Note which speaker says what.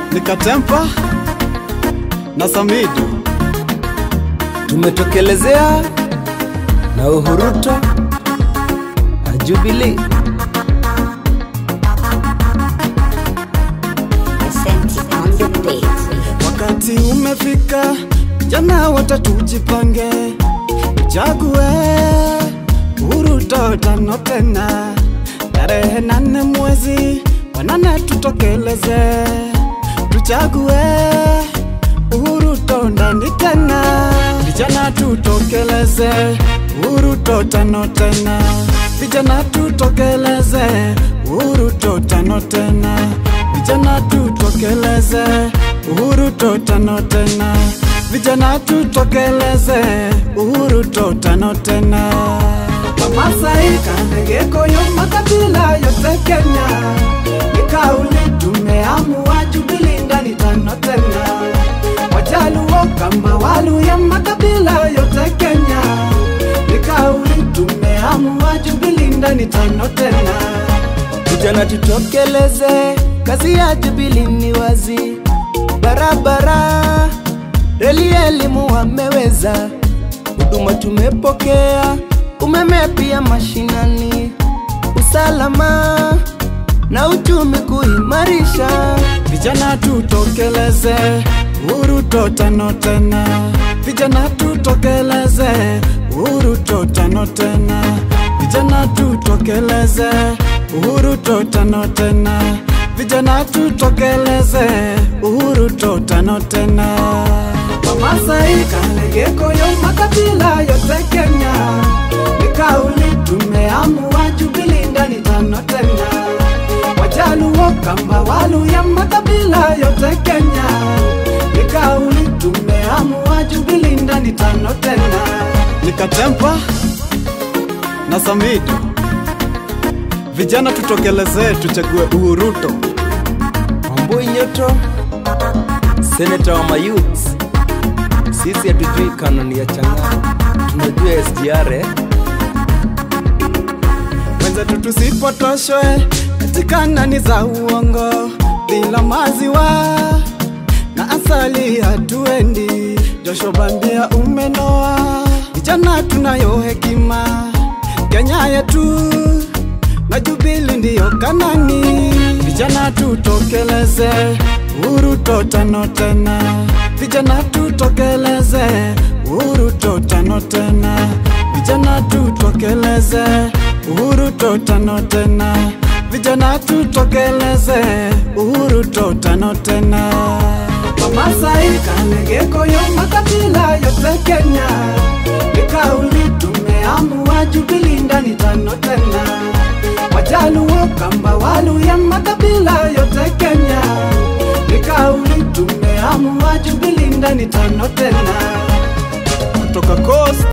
Speaker 1: Nikatempa na Samido
Speaker 2: tumetokelezea na Uhuruto na Jubilee.
Speaker 3: Asante on the beat.
Speaker 1: Wakati umefika, jana watatujipange, chague Uruto tano tena, tarehe nane mwezi wa nane tutokeleze, tuchague Uruto ndani tena, vijana tutokeleze Uruto tano tena, vijana tutokeleze Uruto tano tena, vijana tutokeleze uhuru totano tena vijana tutokeleze uhuru totano tena wamasai kandegekoyo makabila yote kenya ni kauli tumeamua jubilii ndani tano tena wajaluo kama waluya makabila yote kenya ni kauli tumeamua jubilii ndani tano tena
Speaker 2: Vijana tutokeleze, kazi ya Jubilee ni wazi, barabara, reli, elimu wameweza, huduma tumepokea, umeme pia mashinani, usalama na uchumi kuimarisha.
Speaker 1: Vijana tutokeleze uhuru totano tena, vijana tutokeleze uhuru totano tena, vijana tutokeleze uhuru totano tena, vijana tutokeleze uhuru totano tena. Wamasai, Kalegeko, makabila yote Kenya, ni kauli tumeamua Jubilee ndani tano tena Wajaluo, Kamba, Waluya, makabila yote Kenya, ni kauli tumeamua Jubilee ndani tano tena. Nikatempa na Samido, vijana tutokelezee, tuchague Uhuruto.
Speaker 2: Wambui Nyoto, seneta wa mayouth. Sisi hatujui kanuni ya chang'aa, tunajua SGR eh?
Speaker 1: wenzetu tusipotoshwe katika nani za uongo bila maziwa na asali hatuendi josho bandia umenoa vijana tunayo hekima kenya yetu na jubili ndiyo kanani vijana tutokeleze uhuru totano tena vijana tutokeleze uhuru totano tena vijana tutokeleze uhuru totano tena vijana tutokeleze uhuru totano tena wamasai kanegekoyo makabila yote kenya ni kauli tumeamua jubilii ndani tano tena wajaluo kamba waluya makabila yote kenya ni kauli tumeamua jubilii ndani tano tena kutoka coast